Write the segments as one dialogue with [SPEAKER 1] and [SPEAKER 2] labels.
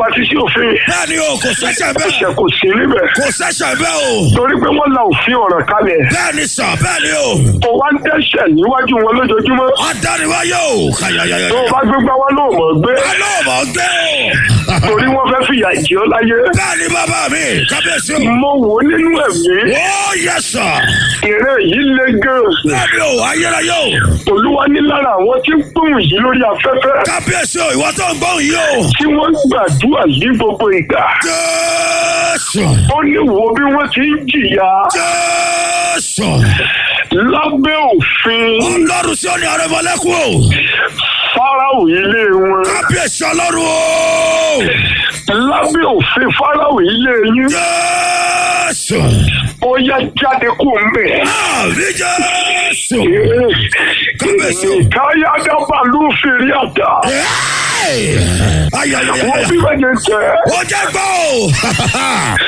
[SPEAKER 1] pati sí òfin
[SPEAKER 2] bẹ́ẹ̀ni o kò sẹ́sẹ̀
[SPEAKER 1] ẹ̀ṣẹ̀
[SPEAKER 2] bẹ́ẹ̀
[SPEAKER 1] kò sí níbẹ̀
[SPEAKER 2] kò sẹ́sẹ̀ bẹ́ẹ̀ o
[SPEAKER 1] torí pé wọ́n la òfin ọ̀rọ̀ kalẹ̀
[SPEAKER 2] bẹ́ẹ̀ni sọ bẹ́ẹ̀ni o
[SPEAKER 1] tó wá ń dẹ́ṣẹ̀ níwájú wọn lójoojúmọ́
[SPEAKER 2] adániwáyé o kàyàyàyà
[SPEAKER 1] tó o bá gbégbá wọn náà mọ̀ gbé
[SPEAKER 2] alóòmọ̀ gbé o
[SPEAKER 1] torí wọ́n fẹ́ fìyà jẹ ọ́ láyé
[SPEAKER 2] bẹ́ẹ̀ni bàbá mi kábíyèsí o
[SPEAKER 1] mo wò ó nínú ẹ̀mí
[SPEAKER 2] ó yẹ sọ
[SPEAKER 1] ìrẹ́ yìí le gan
[SPEAKER 2] bẹ́ẹ̀ni o ayérayé o
[SPEAKER 1] olúwa ní lára àwọn tí ń gbóhùn yìí lórí afẹ́fẹ́
[SPEAKER 2] kábíyèsí o ìwọ tó ń gbóhùn yìí o
[SPEAKER 1] tí wọ́n gbàdúrà yìí gbogbo ìgbà
[SPEAKER 2] jésù
[SPEAKER 1] ó ní wo bí wọ́n ti ń jìyà
[SPEAKER 2] jésù
[SPEAKER 1] lábẹ́ òfin
[SPEAKER 2] ọlọ́run sí òní àrẹ̀mọ́lẹ́kùn o
[SPEAKER 1] fáráò ilé wọn
[SPEAKER 2] kábíyèsí ọlọ́run o
[SPEAKER 1] lábẹ́ òfin fáráò ilé yín
[SPEAKER 2] jésù
[SPEAKER 1] ó yá jáde kó ń bẹ̀.
[SPEAKER 2] àmì jésù kábíyèsí o.
[SPEAKER 1] káyá dábàá ló fèrè àdá
[SPEAKER 2] Hey! ayayayaya
[SPEAKER 1] wọ́n bí wọ́n yẹn jẹ́
[SPEAKER 2] ó jẹ́ gbọ́ o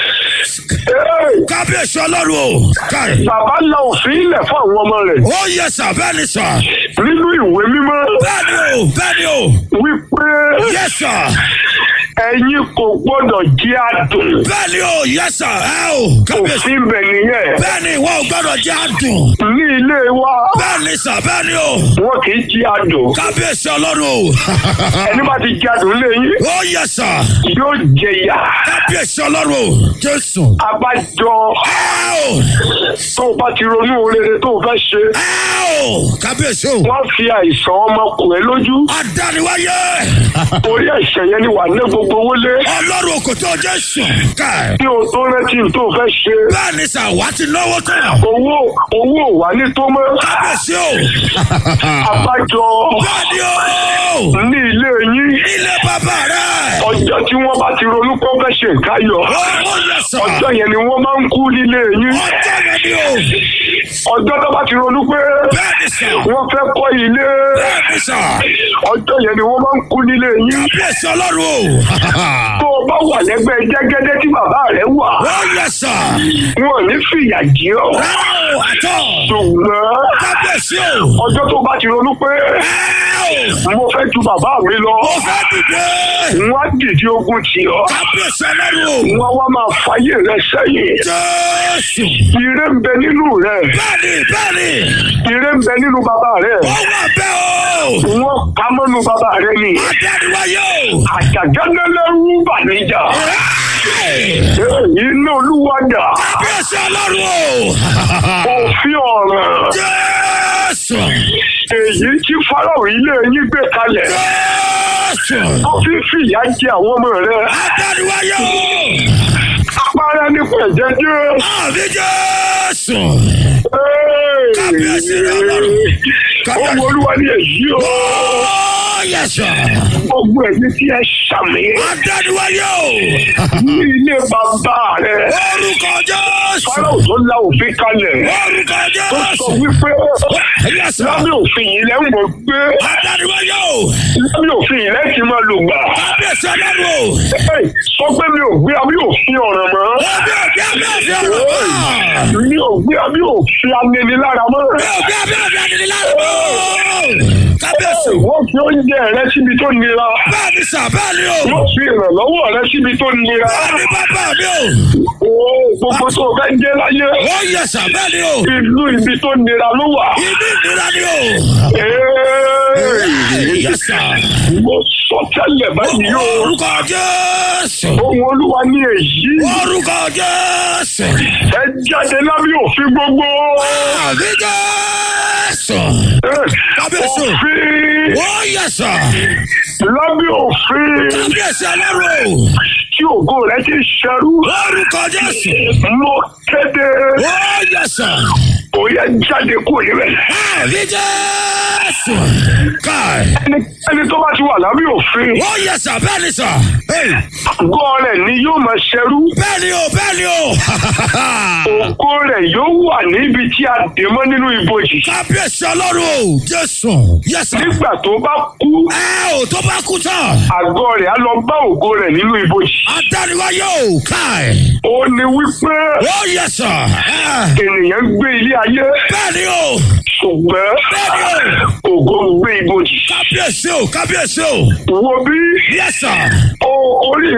[SPEAKER 2] kábíyèsí ọlọ́run o káì
[SPEAKER 1] bàbá la òfin ilẹ̀ fún àwọn ọmọ rẹ̀
[SPEAKER 2] ó yẹ sà bẹ́ẹ̀ ni sà
[SPEAKER 1] nínú ìwé mímọ́
[SPEAKER 2] bẹ́ẹ̀ ni o bẹ́ẹ̀ ni o
[SPEAKER 1] wípé
[SPEAKER 2] yẹ sà
[SPEAKER 1] ẹ̀yin kò gbọ́dọ̀ jẹ́ àdùn
[SPEAKER 2] bẹ́ẹ̀ ni o yẹ sà ẹ o kábíyèsí
[SPEAKER 1] òfin bẹ̀ nìyẹn
[SPEAKER 2] bẹ́ẹ̀ ni wọn ò gbọ́dọ̀ jẹ́ àdùn
[SPEAKER 1] ní ilé wa
[SPEAKER 2] bẹ́ẹ̀ ni sà bẹ́ẹ̀ ni o
[SPEAKER 1] wọn kì í jẹ́ àdùn
[SPEAKER 2] kábíyèsí ọlọ́run o
[SPEAKER 1] ẹni bá ti jẹ́ àdùn lẹ́yìn
[SPEAKER 2] ó yẹ sà
[SPEAKER 1] yóò jẹ ìyà
[SPEAKER 2] kábíyèsí ọlọ́run o jésù
[SPEAKER 1] abájọ
[SPEAKER 2] ẹ o
[SPEAKER 1] tó o bá ti ronú rere tó o fẹ́ ṣe
[SPEAKER 2] ẹ o kábíyèsí o
[SPEAKER 1] wọ́n fi àìsàn ọmọkùnrin lójú
[SPEAKER 2] adániwáyé
[SPEAKER 1] orí ẹ̀ṣẹ̀ yẹn ni wà ní gbogbo owó lé
[SPEAKER 2] ọlọ́run kò tó jésù káì
[SPEAKER 1] kí o tó rántí tó o fẹ́ ṣe
[SPEAKER 2] bẹ́ẹ̀ ni sà wá ti náwó tán
[SPEAKER 1] owó owó ò wà ní tó mọ́
[SPEAKER 2] kábíyèsí o
[SPEAKER 1] abájọ
[SPEAKER 2] bẹ́ẹ̀ ni o
[SPEAKER 1] ní ilé yín
[SPEAKER 2] ilé bàbá rẹ
[SPEAKER 1] ọjọ́ tí wọ́n bá ti ronú pé wọ́n fẹ́ ṣe nǹkan yọ
[SPEAKER 2] ó yẹ sà
[SPEAKER 1] ọjọ́ yẹn ni wọ́n máa ń kú nílé yín
[SPEAKER 2] ọjọ́ yẹn ni o
[SPEAKER 1] ọjọ́ tó bá ti ronú pé
[SPEAKER 2] bẹ́ẹ̀ ni sà
[SPEAKER 1] wọ́n fẹ́ kọ́ ilé
[SPEAKER 2] bẹ́ẹ̀ ni sà
[SPEAKER 1] ọjọ́ yẹn ni wọ́n máa ń kú nílé yín
[SPEAKER 2] kábíyèsí ọlọ́run o
[SPEAKER 1] tó o bá wà lẹ́gbẹ́ jẹ́gẹ́dẹ́ tí bàbá rẹ̀ wà
[SPEAKER 2] ó yẹ sà
[SPEAKER 1] wọn ò ní fìyà jẹ ọ́
[SPEAKER 2] rárá o àtọ
[SPEAKER 1] ṣùgbọ́n
[SPEAKER 2] kábíyèsí o
[SPEAKER 1] ọjọ́ tó bá ti ronú pé
[SPEAKER 2] ẹ o
[SPEAKER 1] mo fẹ́ ju bàbá mi lọ
[SPEAKER 2] ó fẹ́ dìde
[SPEAKER 1] wọ́n á dìde ogun tì ọ́
[SPEAKER 2] kábíyèsí ọlọ́run o
[SPEAKER 1] wọ́n wá máa fàyè rẹ sẹ́yìn
[SPEAKER 2] jésù
[SPEAKER 1] ire ń bẹ nínú rẹ
[SPEAKER 2] bẹ́ẹ̀ ni bẹ́ẹ̀ ni
[SPEAKER 1] ire ń bẹ nínú bàbá rẹ
[SPEAKER 2] ó wà bẹ́ẹ̀ o
[SPEAKER 1] wọ́n pa mọ́nu bàbá rẹ ni
[SPEAKER 2] adániwáyé o.
[SPEAKER 1] àjàgánlẹ́lẹ́rú bàníjà iná olúwadà
[SPEAKER 2] Kábíyèsí ọlọ́run o.
[SPEAKER 1] òfin ọ̀ràn
[SPEAKER 2] Jésù.
[SPEAKER 1] èyí tí fáráò ilé yín gbé kalẹ̀
[SPEAKER 2] Jésù.
[SPEAKER 1] tó fi fìyà jẹ àwọn ọmọ rẹ
[SPEAKER 2] Adániwáyé o.
[SPEAKER 1] apára nípa ẹ̀jẹ̀ jẹ́
[SPEAKER 2] Àmì Jésù. Kábíyèsí rẹ ọlọ́run.
[SPEAKER 1] ohun olúwa ni èyí o
[SPEAKER 2] Ó yẹsọ.
[SPEAKER 1] gbogbo ẹ̀mí tí ẹ ṣàmì
[SPEAKER 2] Adániwáyé o.
[SPEAKER 1] ní ilé bàbá rẹ
[SPEAKER 2] Orúkọ Jésù.
[SPEAKER 1] fáráò tó la òfin kalẹ̀
[SPEAKER 2] Orúkọ
[SPEAKER 1] tó sọ
[SPEAKER 2] Jésù.
[SPEAKER 1] wípé
[SPEAKER 2] Yẹsọ.
[SPEAKER 1] lábẹ́ òfin yìí lẹ́ ń mọ̀ gbé
[SPEAKER 2] Adániwáyé o.
[SPEAKER 1] lábẹ́ òfin yìí lẹ́ ti máa lò gbà.
[SPEAKER 2] Kábíyèsí ọlọ́run o.
[SPEAKER 1] Ẹ, sọ pé mi ò gbé abí òfin ọ̀ràn mọ́.
[SPEAKER 2] Òbí òbí àbí òbí ọ̀rọ̀ mọ́.
[SPEAKER 1] mi ò gbé abí òfin aninilára mọ́.
[SPEAKER 2] Òbí òbí àbí òbí àdìrí lárúgbó. Kábíyèsí.
[SPEAKER 1] wọ́n fi oúnjẹ rẹ síbi tó nira.
[SPEAKER 2] Bẹ́ẹ̀ ni sà bẹ́ẹ̀ ni o.
[SPEAKER 1] wọ́n fi ìrànlọ́wọ́ rẹ síbi tó nira.
[SPEAKER 2] Bẹ́ẹ̀ ni bàbá mi o.
[SPEAKER 1] o gbogbo tó o fẹ́ jẹ́ láyé.
[SPEAKER 2] Ó yẹ sà bẹ́ẹ̀ ni o.
[SPEAKER 1] ìlú ibi tó nira ló wà.
[SPEAKER 2] Ìní ìnira ni o.
[SPEAKER 1] Ee,
[SPEAKER 2] Yẹ sà.
[SPEAKER 1] mo sọ tẹ́lẹ̀ báyìí o.
[SPEAKER 2] Orúkọ Jésù.
[SPEAKER 1] ohun olúwa ní èyí.
[SPEAKER 2] Orúkọ Jésù.
[SPEAKER 1] ẹ jáde lábẹ́ òfin gbogbo.
[SPEAKER 2] Àmì Jésù.
[SPEAKER 1] Ẹ,
[SPEAKER 2] Kábíyèsí.
[SPEAKER 1] òfin
[SPEAKER 2] Ó yẹ sà.
[SPEAKER 1] lábẹ́ òfin.
[SPEAKER 2] Kábíyèsí ọlọ́run o.
[SPEAKER 1] tí ògo rẹ ti ṣẹrú.
[SPEAKER 2] Orúkọ Jésù.
[SPEAKER 1] mo kéde
[SPEAKER 2] Ó yẹ sà.
[SPEAKER 1] ó yẹ jáde kúrò níbẹ̀.
[SPEAKER 2] Àmì Jésù. Káì.
[SPEAKER 1] ẹni ẹni tó bá ti wà lábẹ́ òfin
[SPEAKER 2] Ó yẹ sà bẹ́ẹ̀ ni sà. Hey.
[SPEAKER 1] ògo rẹ̀ ni yóò máa ṣẹrú.
[SPEAKER 2] Bẹ́ẹ̀ ni o bẹ́ẹ̀ ni o.
[SPEAKER 1] ògo rẹ̀ yóò wà níbi tí a dè mọ́ nínú ibojì.
[SPEAKER 2] Kábíyèsí ọlọ́run o. Jésù. Yẹ sà.
[SPEAKER 1] nígbà tó bá kú
[SPEAKER 2] Ẹ ò tó bá kú tán.
[SPEAKER 1] àgọ́ rẹ̀ á lọ bá ògo rẹ̀ nínú ibojì.
[SPEAKER 2] Adániwáyé o. Káì.
[SPEAKER 1] ó ní wípé
[SPEAKER 2] Ó yẹ sà. Ẹ.
[SPEAKER 1] ènìyàn gbé ilé ayé
[SPEAKER 2] Bẹ́ẹ̀ ni o.
[SPEAKER 1] ṣùgbọ́n
[SPEAKER 2] Bẹ́ẹ̀ ni o.
[SPEAKER 1] ògo gbé ibojì.
[SPEAKER 2] Kábíyèsí o. Kábíyèsí o.
[SPEAKER 1] wo bí
[SPEAKER 2] Yẹ sà.
[SPEAKER 1] o orí